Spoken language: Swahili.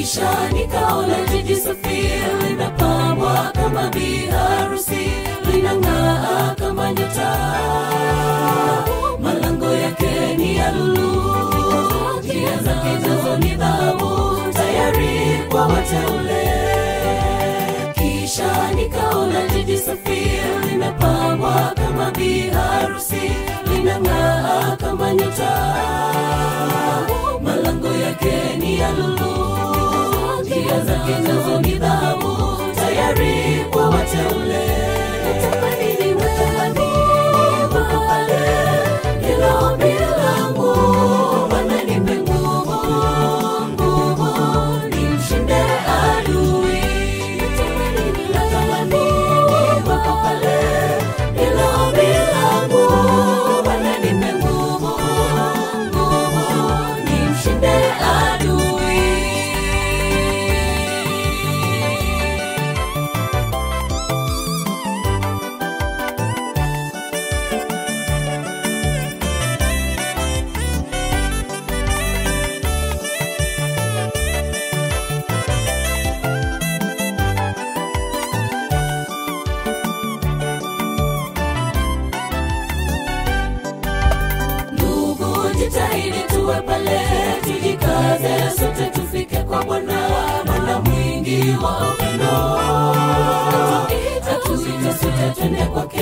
kisha nikaona jiji safi limepambwa kama biharusi linang'aa kama nyota malango yake ni ya lulu njia zake jazo ni dhahabu tayari kwa wateule kisha nikaona jiji safi limepambwa kama biharusi linang'aa kama nyota malango yake ni ya lulu njia zake nazo ni dhahabu tayari kwa wateule natamani niwe natamani pale hilo ombi langu Bwana nipe nguvu nguvu nimshinde adui natamani natamani niwe pale hilo ombi langu Bwana nipe nguvu nguvu nimshinde adui ndugu jitahidi tuwe pale tujikaze sote tufike kwa bwana bwana mwingi wa upendo atuita sote twende kwake